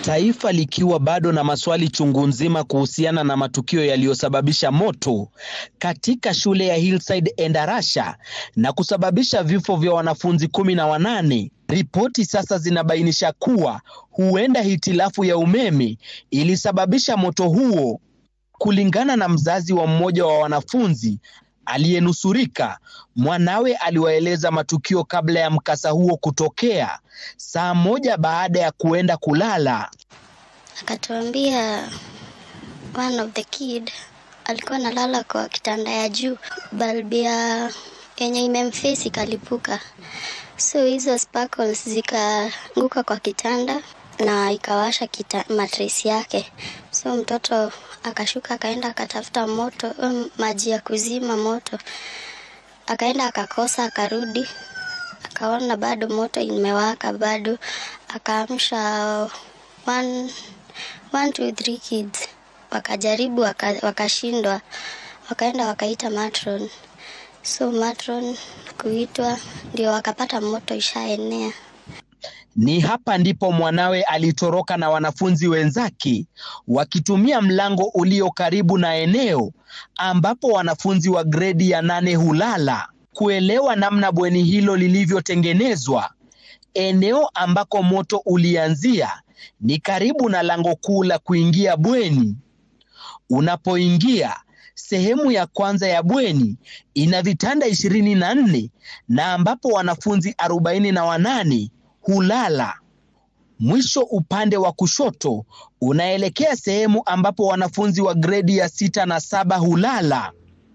Taifa likiwa bado na maswali chungu nzima kuhusiana na matukio yaliyosababisha moto katika shule ya Hillside Endarasha na kusababisha vifo vya wanafunzi kumi na wanane. Ripoti sasa zinabainisha kuwa huenda hitilafu ya umeme ilisababisha moto huo. Kulingana na mzazi wa mmoja wa wanafunzi aliyenusurika, mwanawe aliwaeleza matukio kabla ya mkasa huo kutokea, saa moja baada ya kuenda kulala. Akatuambia one of the kid alikuwa analala kwa kitanda ya juu, balbu ya yenye imemfesi ikalipuka, so hizo sparkles zikaanguka kwa kitanda na ikawasha kita, matresi yake. So mtoto akashuka akaenda akatafuta moto um, maji ya kuzima moto, akaenda akakosa, akarudi akaona bado moto imewaka bado, akaamsha one, one, two, three kids wakajaribu waka, wakashindwa, wakaenda wakaita matron. So matron kuitwa ndio wakapata moto ishaenea. Ni hapa ndipo mwanawe alitoroka na wanafunzi wenzake wakitumia mlango ulio karibu na eneo ambapo wanafunzi wa gredi ya nane hulala. Kuelewa namna bweni hilo lilivyotengenezwa, eneo ambako moto ulianzia ni karibu na lango kuu la kuingia bweni. Unapoingia sehemu ya kwanza ya bweni ina vitanda ishirini na nne na ambapo wanafunzi arobaini na wanane hulala. Mwisho upande wa kushoto unaelekea sehemu ambapo wanafunzi wa gredi ya sita na saba hulala.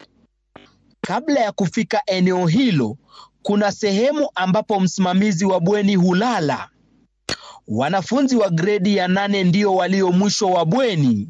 Kabla ya kufika eneo hilo, kuna sehemu ambapo msimamizi wa bweni hulala. Wanafunzi wa gredi ya nane ndio walio mwisho wa bweni,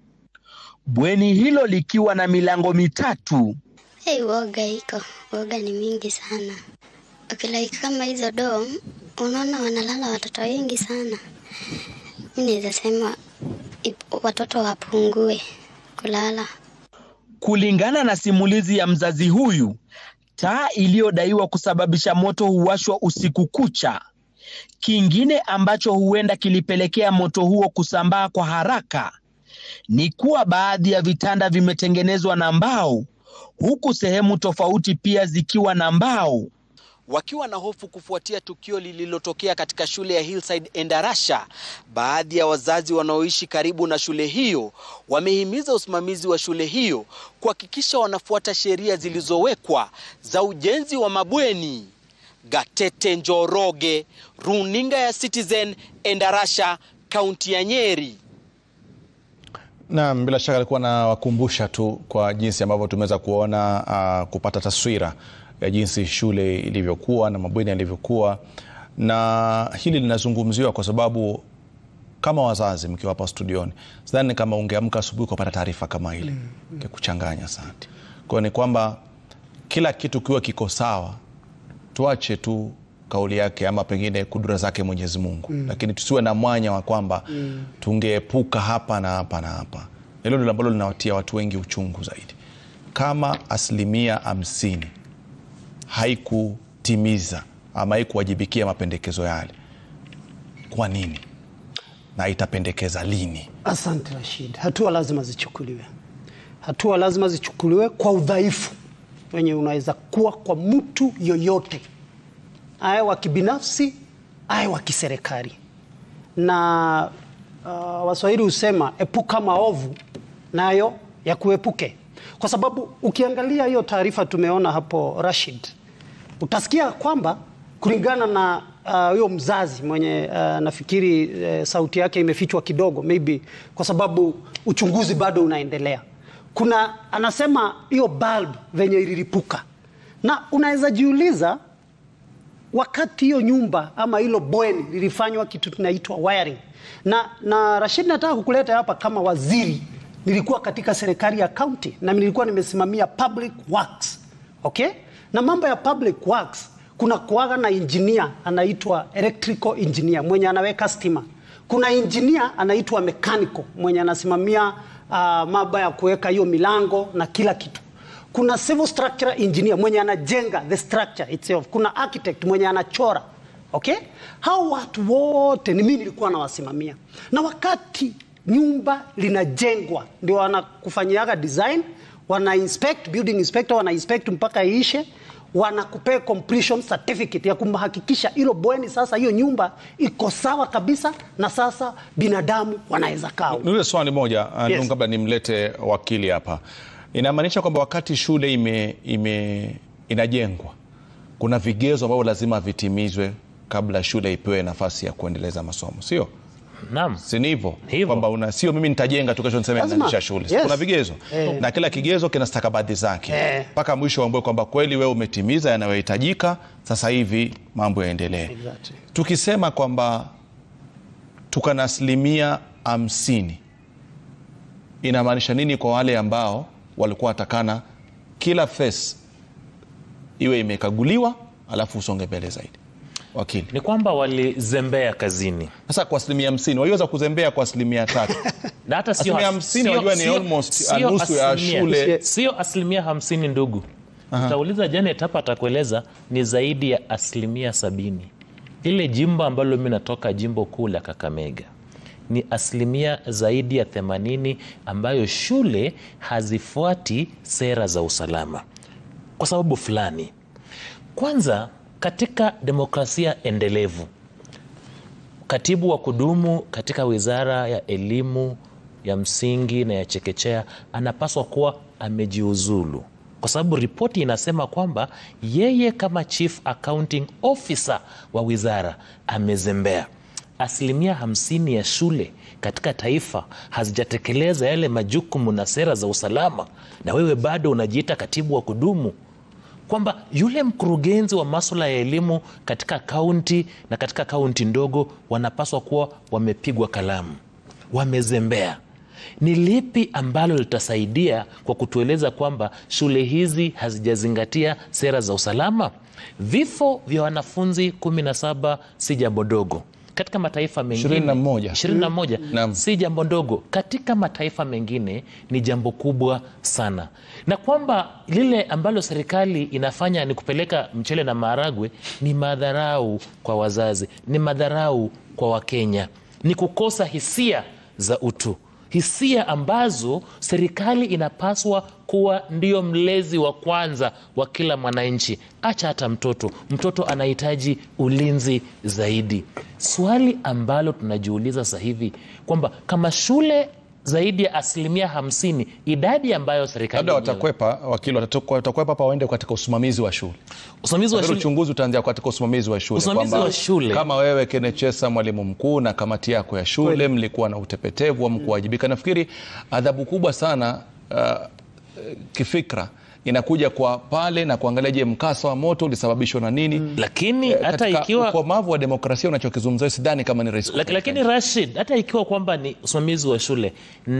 bweni hilo likiwa na milango mitatu. Hey, woga iko woga ni mingi sana. Ukilike kama hizo dom, unaona wanalala watoto wengi sana. Mi naweza sema ip- watoto wapungue kulala. Kulingana na simulizi ya mzazi huyu, taa iliyodaiwa kusababisha moto huwashwa usiku kucha. Kingine ambacho huenda kilipelekea moto huo kusambaa kwa haraka ni kuwa baadhi ya vitanda vimetengenezwa na mbao, huku sehemu tofauti pia zikiwa na mbao. Wakiwa na hofu kufuatia tukio lililotokea katika shule ya Hillside Endarasha, baadhi ya wazazi wanaoishi karibu na shule hiyo wamehimiza usimamizi wa shule hiyo kuhakikisha wanafuata sheria zilizowekwa za ujenzi wa mabweni. Gatete Njoroge, runinga ya Citizen, Endarasha, kaunti ya Nyeri. Naam, bila shaka alikuwa nawakumbusha tu kwa jinsi ambavyo tumeweza kuona uh, kupata taswira ya jinsi shule ilivyokuwa na mabweni yalivyokuwa, na hili linazungumziwa kwa sababu kama wazazi mkiwa hapa studioni, sidhani kama ungeamka asubuhi ukapata taarifa kama ile ingekuchanganya sana. Kwa hiyo ni kwamba kila kitu kiwa kiko sawa, tuache tu kauli yake ama pengine kudura zake Mwenyezi Mungu mm. Lakini tusiwe na mwanya wa kwamba mm. tungeepuka hapa na hapa na hapa. Hilo ndilo ambalo linawatia watu wengi uchungu zaidi. Kama asilimia hamsini haikutimiza ama haikuwajibikia mapendekezo yale, kwa nini na itapendekeza lini? Asante Rashid, hatua lazima zichukuliwe, hatua lazima zichukuliwe kwa udhaifu wenye unaweza kuwa kwa mtu yoyote, aye wa kibinafsi, aye wa kiserikali. Na uh, Waswahili husema epuka maovu nayo ya kuepuke, kwa sababu ukiangalia hiyo taarifa tumeona hapo Rashid, utasikia kwamba kulingana na huyo uh, mzazi mwenye uh, nafikiri uh, sauti yake imefichwa kidogo, maybe kwa sababu uchunguzi bado unaendelea. Kuna anasema hiyo bulb venye ililipuka, na unaweza jiuliza wakati hiyo nyumba ama hilo bweni lilifanywa kitu tunaitwa wiring. Na, na Rashid, nataka kukuleta hapa kama waziri, nilikuwa katika serikali ya county na nilikuwa nimesimamia public works okay? Na mambo ya public works kuna kuaga na engineer anaitwa electrical engineer mwenye anaweka stima. Kuna engineer anaitwa mechanical mwenye anasimamia uh, mambo ya kuweka hiyo milango na kila kitu. Kuna civil structure engineer mwenye anajenga the structure itself. Kuna architect mwenye anachora Okay? Hao watu wote ni mimi nilikuwa nawasimamia, na wakati nyumba linajengwa ndio wanakufanyiaga design, wana inspect, building inspector wana inspect mpaka iishe, wanakupea completion certificate ya kumhakikisha hilo bweni sasa, hiyo nyumba iko sawa kabisa, na sasa binadamu wanaweza kaa huko. Niulize swali moja uh, Yes. yes. kabla nimlete wakili hapa. Inamaanisha kwamba wakati shule ime, ime, inajengwa kuna vigezo ambavyo lazima vitimizwe kabla shule ipewe nafasi ya kuendeleza masomo, sio? Naam. Si ni hivyo Hivyo. kwamba una sio mimi nitajenga tu kesho niseme Lazima. naanzisha shule. Si Yes. Kuna vigezo Eh. na kila kigezo kina stakabadhi zake Eh. mpaka mwisho uambie kwamba kweli wewe umetimiza yanayohitajika, sasa hivi mambo yaendelee. Exactly. Tukisema kwamba tuko na asilimia hamsini inamaanisha nini kwa wale ambao walikuwa watakana kila phase iwe imekaguliwa alafu usonge mbele zaidi? Wakili, Ni kwamba walizembea kazini sasa kwa asilimia hamsini waliweza kuzembea kwa asilimia tatu na hata sio Asilimia as- hamsini sio- wajua ni sio- almost sio nusu ya asilimia- shule. sio asilimia hamsini ndugu utauliza Janet hapa atakueleza ni zaidi ya asilimia sabini ile jimbo ambalo mi natoka jimbo kuu la Kakamega ni asilimia zaidi ya themanini ambayo shule hazifuati sera za usalama kwa sababu fulani kwanza katika demokrasia endelevu katibu wa kudumu katika wizara ya elimu ya msingi na ya chekechea anapaswa kuwa amejiuzulu kwa sababu ripoti inasema kwamba yeye kama chief accounting officer wa wizara amezembea asilimia hamsini ya shule katika taifa hazijatekeleza yale majukumu na sera za usalama na wewe bado unajiita katibu wa kudumu kwamba yule mkurugenzi wa maswala ya elimu katika kaunti na katika kaunti ndogo wanapaswa kuwa wamepigwa kalamu, wamezembea. Ni lipi ambalo litasaidia kwa kutueleza kwamba shule hizi hazijazingatia sera za usalama? Vifo vya wanafunzi 17 si jambo dogo katika mataifa mengine 21. 21 Naam. si jambo ndogo katika mataifa mengine ni jambo kubwa sana na kwamba lile ambalo serikali inafanya ni kupeleka mchele na maharagwe ni madharau kwa wazazi ni madharau kwa wakenya ni kukosa hisia za utu hisia ambazo serikali inapaswa kuwa ndio mlezi wa kwanza wa kila mwananchi acha hata mtoto mtoto anahitaji ulinzi zaidi swali ambalo tunajiuliza sasa hivi kwamba kama shule zaidi ya asilimia hamsini idadi ambayo serikali labda yenyewe- watakwepa wakili watakwepa watakwepa hapa waende katika usimamizi wa shule usimamizi wa Lakini shule uchunguzi utaanzia katika usimamizi wa shule Usimamizi kwamba wa shule. kama wewe Kenechesa mwalimu mkuu na kamati yako ya shule mlikuwa na utepetevu wa mkuwajibika nafikiri adhabu kubwa sana uh, kifikra inakuja kwa pale na kuangalia je mkasa wa moto ulisababishwa na nini lakini Eh, hata katika ikiwa ukomavu wa demokrasia unachokizungumzia sidhani kama ni rahisi Lak- lakini Rashid, hata ikiwa kwamba ni usimamizi wa shule,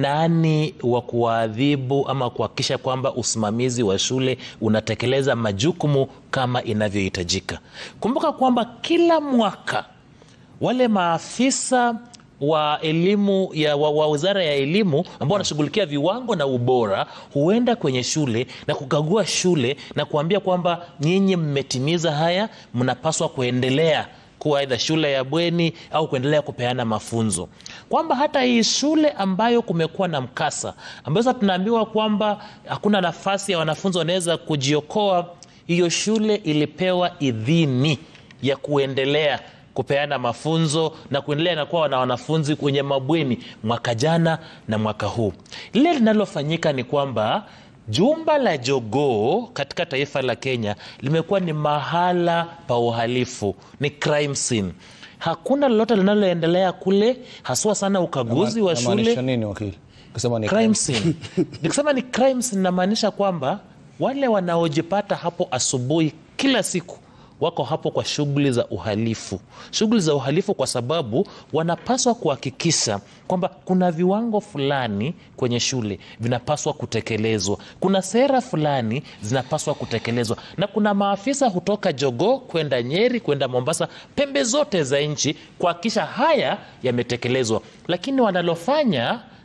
nani wa kuwaadhibu ama kuhakikisha kwamba usimamizi wa shule unatekeleza majukumu kama inavyohitajika? Kumbuka kwamba kila mwaka wale maafisa wa elimu ya wa, wa wizara ya elimu ambao wanashughulikia viwango na ubora huenda kwenye shule na kukagua shule na kuambia kwamba nyinyi mmetimiza haya, mnapaswa kuendelea kuwa aidha shule ya bweni au kuendelea kupeana mafunzo, kwamba hata hii shule ambayo kumekuwa na mkasa, ambayo sasa tunaambiwa kwamba hakuna nafasi ya wanafunzi wanaweza kujiokoa, hiyo shule ilipewa idhini ya kuendelea kupeana mafunzo na kuendelea na kuwa na wanafunzi kwenye mabweni mwaka jana na mwaka huu. Lile linalofanyika ni kwamba jumba la jogoo katika taifa la Kenya limekuwa ni mahala pa uhalifu, ni crime scene. Hakuna lolote linaloendelea kule, haswa sana ukaguzi wa shule Inamaanisha nini wakili kusema ni crime scene. Nikisema ni crime scene namaanisha kwamba wale wanaojipata hapo asubuhi kila siku wako hapo kwa shughuli za uhalifu, shughuli za uhalifu, kwa sababu wanapaswa kuhakikisha kwamba kuna viwango fulani kwenye shule vinapaswa kutekelezwa, kuna sera fulani zinapaswa kutekelezwa, na kuna maafisa hutoka Jogoo kwenda Nyeri kwenda Mombasa, pembe zote za nchi kuhakikisha haya yametekelezwa, lakini wanalofanya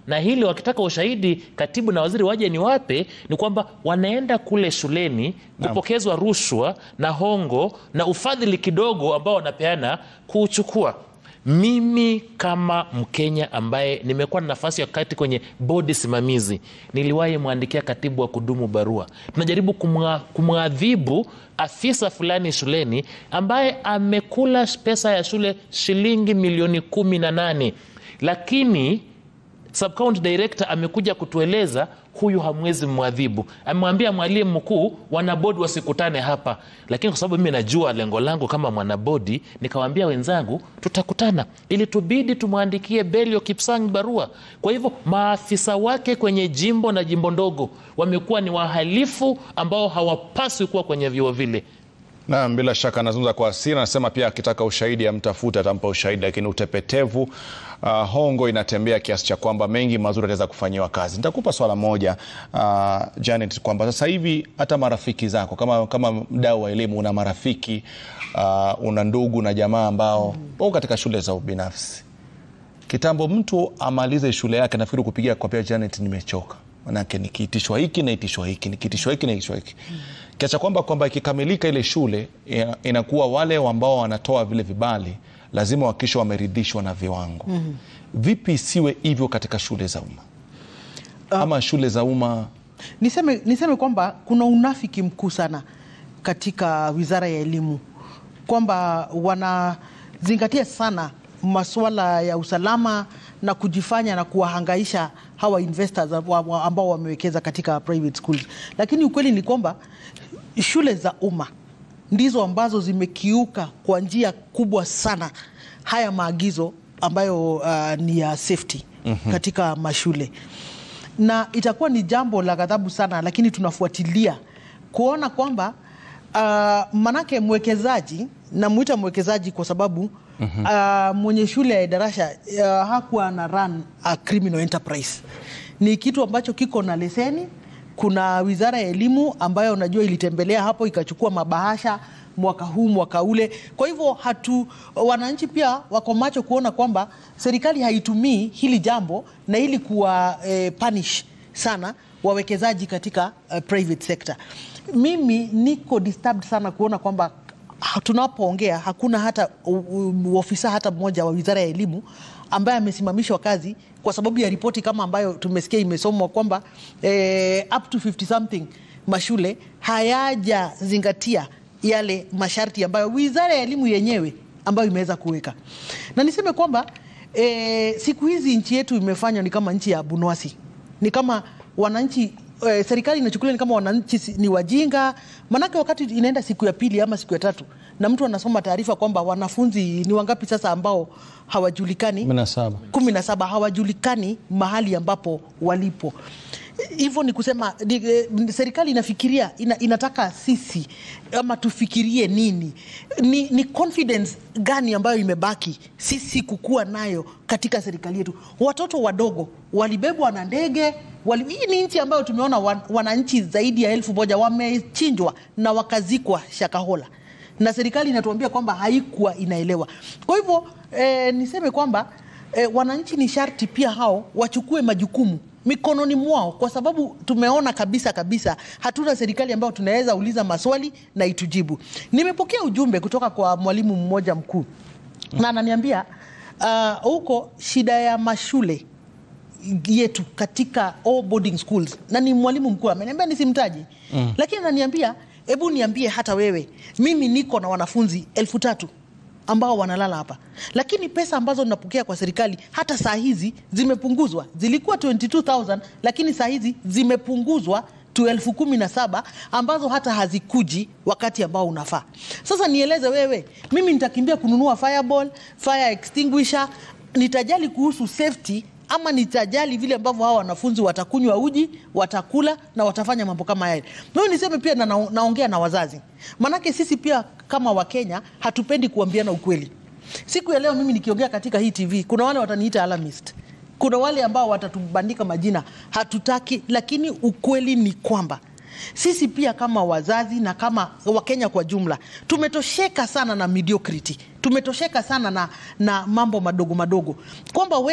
na hili wakitaka ushahidi katibu na waziri waje ni wape ni kwamba wanaenda kule shuleni kupokezwa rushwa na hongo na ufadhili kidogo ambao wanapeana kuuchukua mimi kama mkenya ambaye nimekuwa na nafasi ya kati kwenye bodi simamizi niliwahi mwandikia katibu wa kudumu barua tunajaribu kumwa- kumwadhibu afisa fulani shuleni ambaye amekula pesa ya shule shilingi milioni kumi na nane lakini subcounty director amekuja kutueleza huyu hamwezi mwadhibu amemwambia mwalimu mkuu wanabodi wasikutane hapa lakini kwa sababu mimi najua lengo langu kama mwanabodi nikawaambia wenzangu tutakutana ili tubidi tumwandikie belio kipsang barua kwa hivyo maafisa wake kwenye jimbo na jimbo ndogo wamekuwa ni wahalifu ambao hawapaswi kuwa kwenye vyuo vile Naam, bila shaka anazungumza kwa hasira, anasema pia akitaka ushahidi amtafute atampa ushahidi, lakini utepetevu uh, hongo inatembea kiasi cha kwamba mengi mazuri ataweza kufanyiwa kazi. Nitakupa swala moja uh, Janet, kwamba sasa hivi hata marafiki zako kama, kama mdau wa elimu una marafiki uh, una ndugu na jamaa ambao wako katika shule za ubinafsi. Kitambo mtu amalize shule yake, nafikiri kupigia kwa pia Janet, nimechoka manake nikiitishwa hiki naitishwa hiki nikiitishwa hiki naitishwa hiki kiasi cha kwamba kwamba ikikamilika ile shule ina- inakuwa wale ambao wanatoa vile vibali lazima wakisha wameridhishwa na viwango vipi isiwe hivyo katika shule za umma ama shule za umma Niseme, niseme kwamba kuna unafiki mkuu sana katika wizara ya elimu kwamba wanazingatia sana masuala ya usalama na kujifanya na kuwahangaisha hawa investors wa- wa- ambao wamewekeza katika private schools, lakini ukweli ni kwamba shule za umma ndizo ambazo zimekiuka kwa njia kubwa sana haya maagizo ambayo uh, ni ya safety katika mashule na itakuwa ni jambo la ghadhabu sana, lakini tunafuatilia kuona kwamba uh, manake mwekezaji namwita mwekezaji kwa sababu uh, mwenye shule ya darasha uh, hakuwa na run a criminal enterprise. Ni kitu ambacho kiko na leseni. Kuna wizara ya elimu ambayo unajua ilitembelea hapo ikachukua mabahasha mwaka huu mwaka ule. Kwa hivyo hatu wananchi pia wako macho kuona kwamba serikali haitumii hili jambo na ili kuwa eh, punish sana wawekezaji katika eh, private sector. Mimi niko disturbed sana kuona kwamba ha- tunapoongea hakuna hata u- u- ofisa hata mmoja wa wizara ya elimu ambaye amesimamishwa kazi kwa sababu ya ripoti kama ambayo tumesikia imesomwa kwamba eh, up to 50 something mashule hayajazingatia yale masharti ambayo wizara ya elimu yenyewe ambayo imeweza kuweka, na niseme kwamba e, siku hizi nchi yetu imefanywa ni kama nchi ya bunwasi, ni kama wananchi e, serikali inachukulia ni kama wananchi si- ni wajinga. Manake wakati inaenda siku ya pili ama siku ya tatu na mtu anasoma taarifa kwamba wanafunzi ni wangapi sasa ambao hawajulikani Kumi na saba. kumi na saba hawajulikani mahali ambapo walipo. Hivyo ni kusema ni, eh, serikali inafikiria ina, inataka sisi ama tufikirie nini? Ni, ni confidence gani ambayo imebaki sisi kukuwa nayo katika serikali yetu? Watoto wadogo walibebwa na ndege wali, hii ni nchi ambayo tumeona wan, wananchi zaidi ya elfu moja wamechinjwa na wakazikwa Shakahola na serikali inatuambia kwamba haikuwa inaelewa. Kwa hivyo eh, niseme kwamba eh, wananchi ni sharti pia hao wachukue majukumu mikononi mwao, kwa sababu tumeona kabisa kabisa hatuna serikali ambayo tunaweza uliza maswali na itujibu. Nimepokea ujumbe kutoka kwa mwalimu mmoja mkuu na ananiambia ah, huko shida ya mashule yetu katika all boarding schools na ni mwalimu mkuu ameniambia nisimtaji mm. lakini ananiambia hebu niambie hata wewe mimi niko na wanafunzi elfu tatu ambao wanalala hapa lakini pesa ambazo ninapokea kwa serikali hata saa hizi zimepunguzwa zilikuwa 22000 lakini saa hizi zimepunguzwa tu elfu kumi na saba ambazo hata hazikuji wakati ambao unafaa sasa nieleze wewe mimi nitakimbia kununua fireball fire extinguisher nitajali kuhusu safety ama nitajali vile ambavyo hawa wanafunzi watakunywa uji watakula na watafanya mambo kama yale mimi niseme pia na, na, naongea na wazazi manake sisi pia kama wakenya hatupendi kuambiana ukweli siku ya leo mimi nikiongea katika hii tv kuna wale wataniita alarmist kuna wale ambao watatubandika majina hatutaki lakini ukweli ni kwamba sisi pia kama wazazi na kama wakenya kwa jumla tumetosheka sana na mediocrity tumetosheka sana na, na mambo madogo madogo kwamba wewe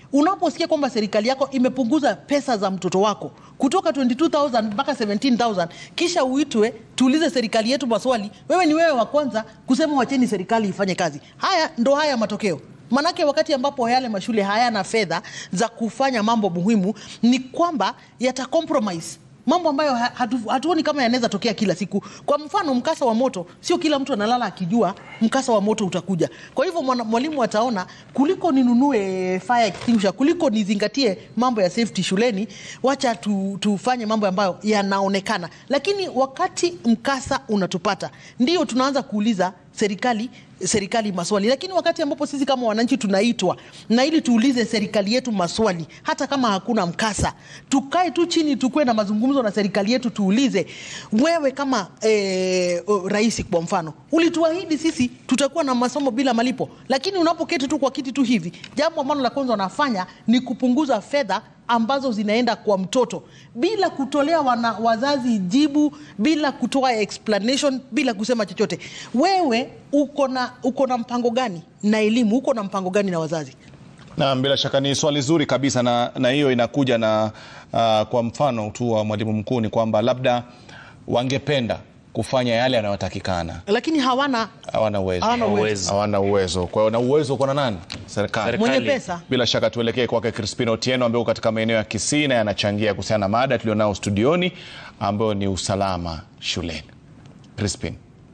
Unaposikia kwamba serikali yako imepunguza pesa za mtoto wako kutoka 22000 mpaka 17000 kisha uitwe tuulize serikali yetu maswali, wewe ni wewe wa kwanza kusema wacheni serikali ifanye kazi. Haya ndo haya matokeo. Manake wakati ambapo yale mashule hayana fedha za kufanya mambo muhimu, ni kwamba yata compromise mambo ambayo ha- hatu, hatuoni kama yanaweza tokea kila siku. Kwa mfano mkasa wa moto, sio kila mtu analala akijua mkasa wa moto utakuja. Kwa hivyo mwana- mwalimu ataona kuliko ninunue fire extinguisher, kuliko nizingatie mambo ya safety shuleni, wacha tu, tufanye mambo ambayo yanaonekana. Lakini wakati mkasa unatupata, ndio tunaanza kuuliza serikali serikali maswali, lakini wakati ambapo sisi kama wananchi tunaitwa na ili tuulize serikali yetu maswali, hata kama hakuna mkasa, tukae tu chini, tukuwe na mazungumzo na serikali yetu, tuulize wewe kama eh, o- rais kwa mfano, ulituahidi sisi tutakuwa na masomo bila malipo, lakini unapoketi tu kwa kiti tu hivi, jambo ambalo la kwanza wanafanya ni kupunguza fedha ambazo zinaenda kwa mtoto bila kutolea wana, wazazi jibu, bila kutoa explanation, bila kusema chochote. Wewe uko na uko na mpango gani na elimu? Uko na mpango gani na wazazi? Na bila shaka ni swali zuri kabisa, na na hiyo inakuja na uh, kwa mfano tu wa mwalimu mkuu ni kwamba labda wangependa kufanya yale yanayotakikana, Lakini hawana hawana uwezo, Hawana uwezo. hawana uwezo. Kwa hiyo na uwezo uko na nani? Serikali. Serikali. mwenye pesa Bila shaka tuelekee kwake Crispin Otieno ambaye uko katika maeneo ya Kisii na yanachangia kuhusiana na mada tulionao studioni ambayo ni usalama shuleni. Crispin.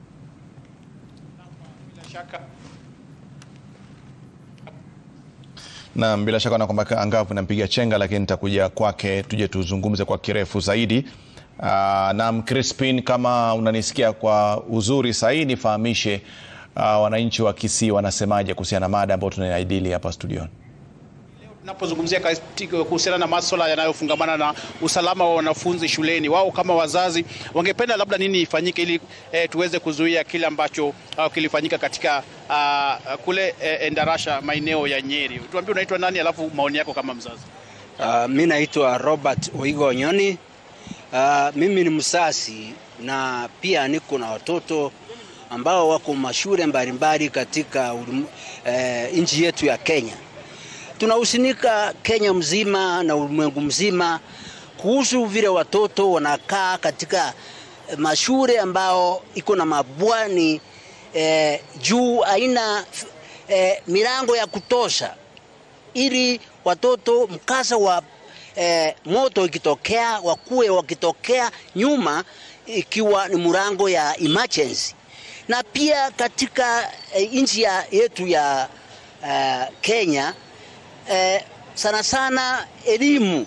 Naam, bila shaka na kwamba angavu nampiga chenga, lakini nitakuja kwake tuje tuzungumze kwa kirefu zaidi. Uh, naam, Crispin, kama unanisikia kwa uzuri sahii, nifahamishe uh, wananchi wa Kisii wanasemaje kuhusiana na mada ambayo tunaijadili hapa studioni. Tunapozungumzia katika- kuhusiana na masuala yanayofungamana na usalama wa wanafunzi shuleni, wao kama wazazi wangependa labda nini ifanyike ili eh, tuweze kuzuia kile ambacho uh, kilifanyika katika uh, kule eh, Endarasha maeneo ya Nyeri. Tuambie unaitwa nani, alafu maoni yako kama mzazi. Uh, mi naitwa Robert Oigo Nyoni. Uh, mimi ni msasi na pia niko na watoto ambao wako mashule mbalimbali katika ulimu- eh, nchi yetu ya Kenya. Tunahusinika Kenya mzima na ulimwengu mzima kuhusu vile watoto wanakaa katika eh, mashule ambao iko na mabwani eh, juu haina eh, milango ya kutosha ili watoto mkasa wa eh, moto ikitokea wakuwe wakitokea nyuma ikiwa ni mlango ya emergency. Na pia katika eh, nchi ya, yetu ya eh, Kenya eh, sana sana elimu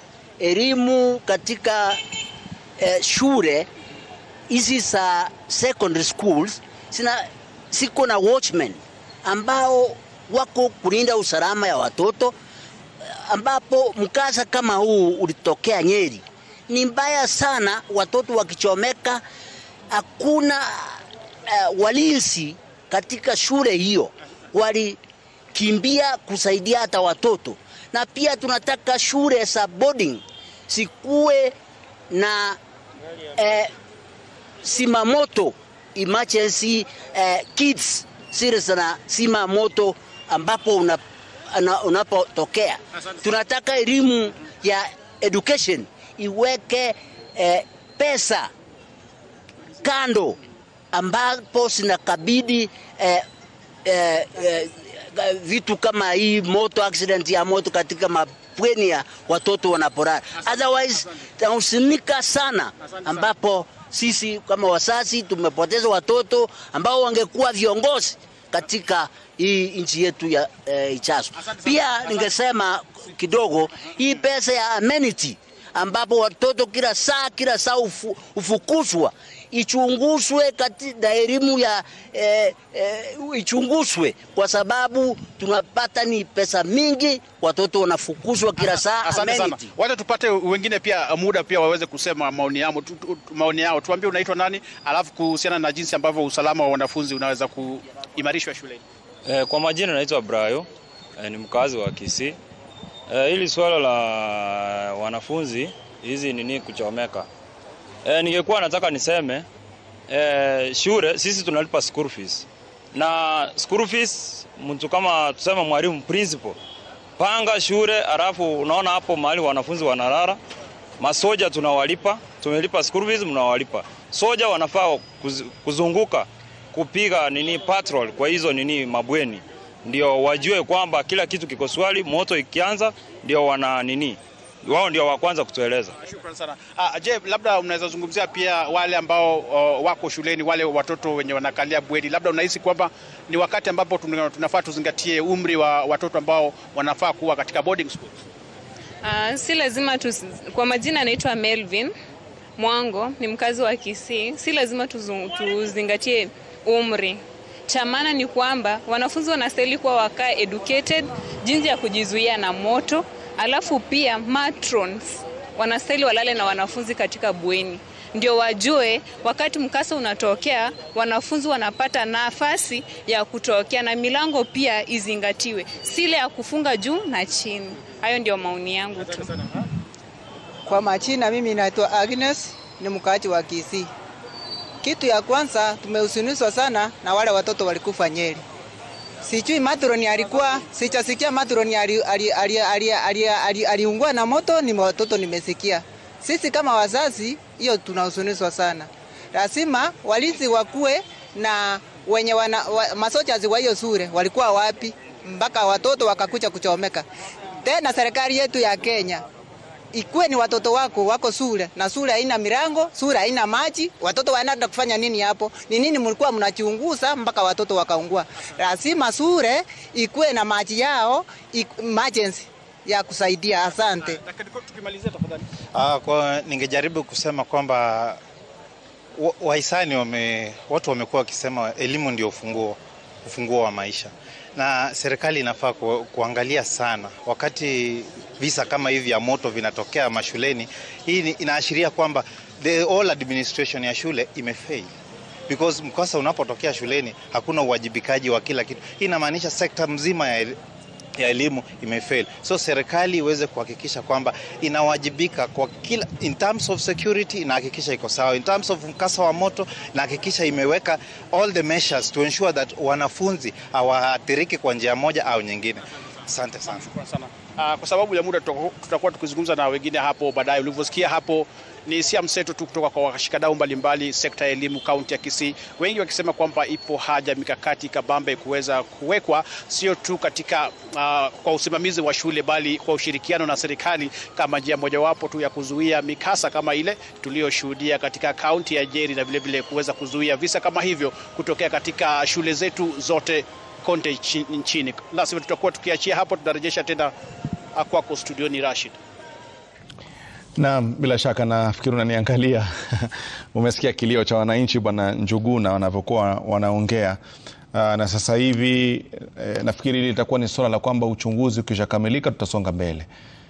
elimu katika eh, shule hizi za secondary schools sina siko na watchmen ambao wako kulinda usalama ya watoto, ambapo mkasa kama huu ulitokea Nyeri. Ni mbaya sana, watoto wakichomeka, hakuna uh, walinzi katika shule hiyo, walikimbia kusaidia hata watoto. Na pia tunataka shule za boarding sikuwe na eh, sima moto emergency eh, kits zile zina sima moto ambapo una, ana- unapotokea. Tunataka elimu ya education iweke eh, pesa kando ambapo zinakabidi eh, eh, eh, vitu kama hii moto accident ya moto katika mabweni ya watoto wanapolala. Otherwise tunahusinika sana, ambapo sisi kama wazazi tumepoteza watoto ambao wangekuwa viongozi katika hii nchi yetu ya eh, ichazo. Pia ningesema kidogo hii pesa ya amenity ambapo watoto kila saa kila saa ufu, ufukuzwa ichunguzwe katika elimu ya eh, eh, ichunguzwe kwa sababu tunapata ni pesa mingi, watoto wanafukuzwa kila saa. Asante sana. amenity. Wacha tupate wengine pia muda pia waweze kusema maoni yao, tu, tu, maoni yao. Tuambie unaitwa nani, alafu kuhusiana na jinsi ambavyo usalama wa wanafunzi unaweza kuimarishwa shuleni. Eh, kwa majina naitwa Brayo eh, ni mkazi wa Kisii. Eh, hili swala la wanafunzi hizi nini kuchomeka, eh, ningekuwa nataka niseme eh, shule sisi tunalipa school fees na school fees, mtu kama tuseme mwalimu principal panga shule, alafu unaona hapo mahali wanafunzi wanalala, masoja tunawalipa, tumelipa school fees, mnawalipa soja, wanafaa kuz, kuzunguka kupiga nini patrol kwa hizo nini mabweni, ndio wajue kwamba kila kitu kiko swali. Moto ikianza ndio wana nini, wao ndio wa kwanza kutueleza. Shukrani sana. Ah, je, labda unaweza zungumzia pia wale ambao uh, wako shuleni, wale watoto wenye wanakalia bweni, labda unahisi kwamba ni wakati ambapo tuna- tunafaa tuzingatie umri wa watoto ambao wanafaa kuwa katika boarding school? Uh, si lazima tu, kwa majina anaitwa Melvin Mwango, ni mkazi wa Kisii. Si lazima tuzu- tuzingatie umri. Cha maana ni kwamba wanafunzi wanastahili kuwa wakaa educated jinsi ya kujizuia na moto, alafu pia matrons wanastahili walale na wanafunzi katika bweni ndio wajue wakati mkasa unatokea wanafunzi wanapata nafasi ya kutokea, na milango pia izingatiwe, si ile ya kufunga juu na chini. Hayo ndio maoni yangu tu. Kwa majina mimi naitwa Agnes, ni mkaaji wa Kisii. Kitu ya kwanza tumehuzunishwa sana na wale watoto walikufa Nyeri. Sijui matroni alikuwa, sijasikia matroni aliungua ali, ali, ali, ali, ali, aliungua na moto, ni watoto nimesikia. Sisi kama wazazi, hiyo tunahuzunishwa sana. Lazima walinzi wakuwe na wenye wana, wa, masojazi wa hiyo shule walikuwa wapi mpaka watoto wakakuja kuchomeka. Tena serikali yetu ya Kenya ikuwe ni watoto wako wako shule na shule haina milango, shule haina maji, watoto wanaenda kufanya nini hapo? Ni nini mlikuwa mnachunguza mpaka watoto wakaungua? Lazima shule ikuwe na maji yao, iku- emergency ya kusaidia. Asante. Tukimalizia tafadhali. Ah, kwa ningejaribu kusema kwamba wa- wahisani wame, watu wamekuwa wakisema elimu ndio ufunguo, ufunguo wa maisha, na serikali inafaa ku, kuangalia sana wakati visa kama hivi ya moto vinatokea mashuleni. Hii ni- inaashiria kwamba the whole administration ya shule imefail because mkosa unapotokea shuleni hakuna uwajibikaji wa kila kitu. Hii inamaanisha sekta mzima ya el- ya elimu imefail. So serikali iweze kuhakikisha kwamba inawajibika kwa kila in terms of security, inahakikisha iko sawa. In terms of mkasa wa moto, inahakikisha imeweka all the measures to ensure that wanafunzi hawaathiriki kwa njia moja au nyingine. Asante sana. Shukrani sana. Ah, kwa sababu ya muda tutaku- tutakuwa tukizungumza na wengine hapo baadaye. Ulivyosikia hapo ni hisia mseto tu kutoka kwa washikadau mbalimbali sekta ya elimu kaunti ya Kisii, wengi wakisema kwamba ipo haja mikakati kabambe kuweza kuwekwa sio tu katika ah, kwa usimamizi wa shule bali kwa ushirikiano na serikali kama njia mojawapo tu ya kuzuia mikasa kama ile tuliyoshuhudia katika kaunti ya Nyeri na vilevile kuweza kuzuia visa kama hivyo kutokea katika shule zetu zote kote nchi- nchini. La sivyo tutakuwa tukiachia hapo, tutarejesha tena ah, kwako studioni Rashid. Naam, bila shaka nafikiri unaniangalia. Umesikia kilio cha wananchi bwana Njuguna wanavyokuwa wanaongea. Aa, na sasa hivi e, nafikiri hili litakuwa ni suala la kwamba uchunguzi ukishakamilika tutasonga mbele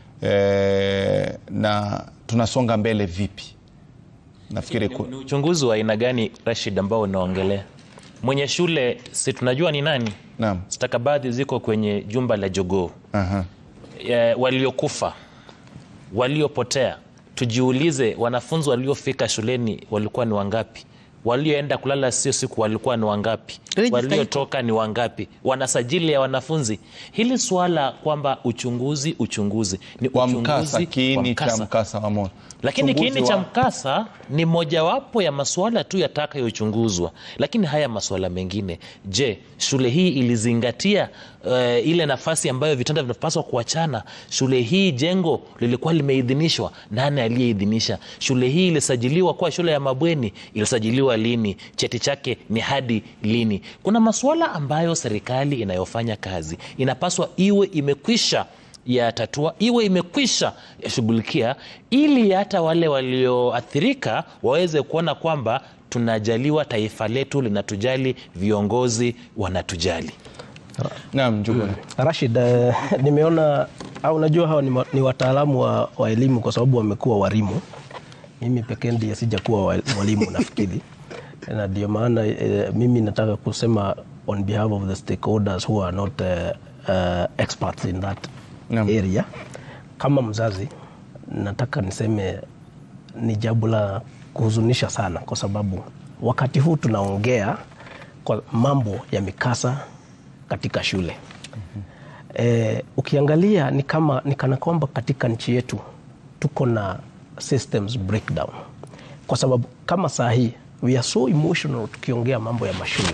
e, na tunasonga mbele vipi? Nafikiri ku... Ni uchunguzi wa aina gani Rashid, ambao unaongelea? Mwenye shule si tunajua ni nani? Naam. Stakabadhi ziko kwenye jumba la jogoo. Aha. E, waliokufa, waliopotea, tujiulize, wanafunzi waliofika shuleni walikuwa ni wangapi? Walioenda kulala sio siku walikuwa ni wangapi? Register Waliotoka ni wangapi? Wanasajili ya wanafunzi. Hili swala kwamba uchunguzi uchunguzi ni wa uchunguzi mkasa, wa kiini cha mkasa. mkasa wa moto. Lakini Uchunguzi kiini cha wa- mkasa ni mojawapo ya masuala tu yatakayochunguzwa. Lakini haya masuala mengine, je, shule hii ilizingatia uh, ile nafasi ambayo vitanda vinapaswa kuachana? Shule hii jengo lilikuwa limeidhinishwa, nani aliyeidhinisha? Shule hii ilisajiliwa kuwa shule ya mabweni, ilisajiliwa lini? Cheti chake ni hadi lini? Kuna masuala ambayo serikali inayofanya kazi inapaswa iwe imekwisha ya tatua iwe imekwisha yashughulikia ili hata wale walioathirika waweze kuona kwamba tunajaliwa, taifa letu linatujali, viongozi wanatujali. Naam, Njuguna. Rashid, eh, nimeona au unajua hawa ni, ma- ni wataalamu wa, wa elimu kwa sababu wamekuwa walimu. Mimi pekee ndiye sijakuwa wa- mwalimu nafikiri, na ndio maana eh, mimi nataka kusema on behalf of the stakeholders who are not eh, eh, experts in that area. Kama mzazi nataka niseme ni jambo la kuhuzunisha sana, kwa sababu wakati huu tunaongea kwa mambo ya mikasa katika shule eh, ukiangalia ni kama ni kana kwamba katika nchi yetu tuko na systems breakdown, kwa sababu kama saa hii we are so emotional tukiongea mambo ya mashule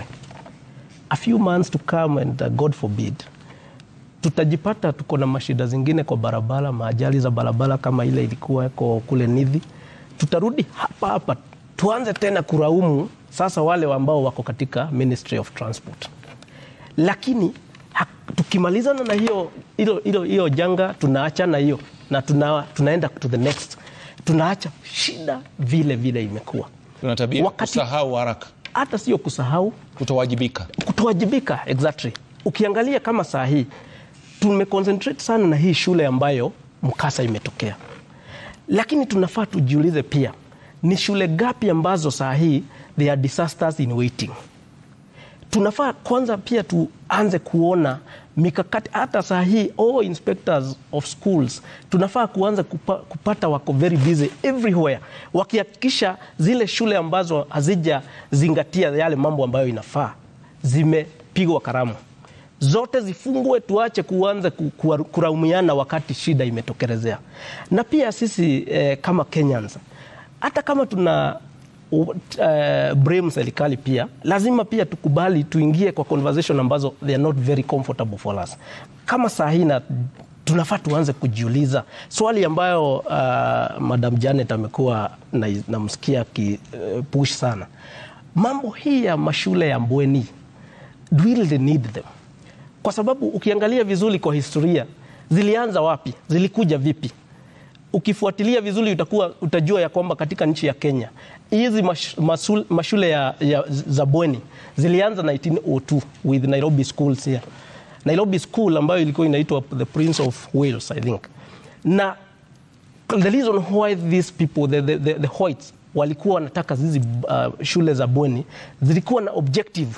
a few months to come and uh, God forbid tutajipata tuko na mashida zingine kwa barabara, maajali za barabara kama ile ilikuwa ko kule Nithi. Tutarudi hapa hapa tuanze tena kulaumu sasa wale ambao wako katika Ministry of Transport, lakini ha, tukimalizana na hiyo hilo hilo hiyo janga tunaachana hiyo na tuna, tunaenda to the next, tunaacha shida vile vile imekuwa Tuna tabia Wakati- kusahau haraka, hata sio kusahau kutowajibika. kutowajibika exactly. Ukiangalia kama saa hii tumeconcentrate sana na hii shule ambayo mkasa imetokea, lakini tunafaa tujiulize pia ni shule gapi ambazo saa hii they are disasters in waiting. Tunafaa kwanza pia tuanze kuona mikakati hata saa hii all inspectors of schools tunafaa kuanza kupa, kupata wako very busy everywhere wakihakikisha zile shule ambazo hazijazingatia yale mambo ambayo inafaa zimepigwa karamu zote zifungwe, tuache kuanza ku- ku- kulaumiana wakati shida imetokelezea. Na pia sisi eh, kama Kenyans hata kama tuna uh, blame serikali pia lazima pia tukubali tuingie kwa conversation ambazo they are not very comfortable for us. Kama saa hii na tunafaa tuanze kujiuliza swali ambayo uh, Madam Janet amekuwa na- namsikia akipush sana, mambo hii ya mashule ya bweni, do we really need them? Kwa sababu ukiangalia vizuri kwa historia zilianza wapi, zilikuja vipi? Ukifuatilia vizuri utakuwa utajua ya kwamba katika nchi ya Kenya hizi mash, masul, mashule ya, ya, za bweni zilianza 1902 with Nairobi schools here. Nairobi school ambayo ilikuwa inaitwa the Prince of Wales I think. Na the reason why these people the, the, the, the whites walikuwa wanataka hizi uh, shule za bweni zilikuwa na objective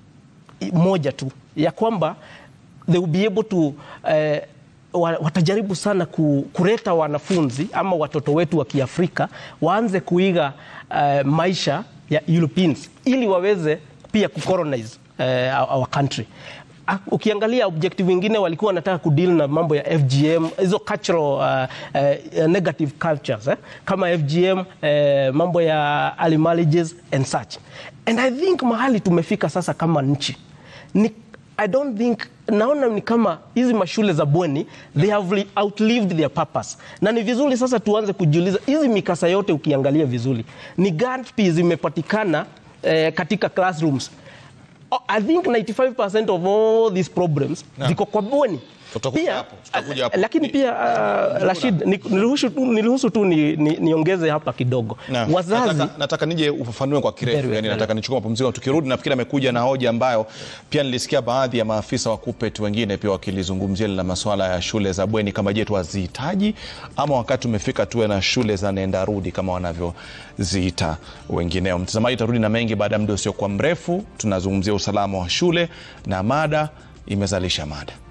moja tu ya kwamba they will be able to eh, wa- watajaribu sana ku, kuleta wanafunzi ama watoto wetu wa Kiafrika waanze kuiga eh, maisha ya Europeans ili waweze pia kucolonize eh, our our country. Ah, Ukiangalia objective wengine walikuwa wanataka kudeal na mambo ya FGM, hizo cultural uh, uh, negative cultures eh? kama FGM eh, mambo ya early marriages and such. And I think mahali tumefika sasa kama nchi ni I don't think naona ni kama hizi mashule za bweni they have li- outlived their purpose, na ni vizuri sasa tuanze kujiuliza hizi mikasa yote, ukiangalia vizuri ni gapi zimepatikana eh, katika classrooms. Oh, I think 95% of all these problems Naam. ziko kwa bweni. Tutakuja hapo, tutakuja hapo. Lakini pia uh, Rashid, ni- niruhusu tu, niruhusu tu ni, ni, niongeze hapa kidogo Na, wazazi nataka, nataka nije ufafanue kwa kirefu Very well, yani, very nataka nichukue mapumziko. Tukirudi nafikiri amekuja na hoja ambayo pia nilisikia baadhi ya maafisa wa KUPPET wengine pia wakilizungumzia la masuala ya shule za bweni, kama je, twazihitaji ama wakati umefika tuwe na shule za nenda rudi kama wanavyoziita wengineo. Mtazamaji, tarudi na mengi baada ya muda usiokuwa mrefu. Tunazungumzia usalama wa shule na mada imezalisha mada.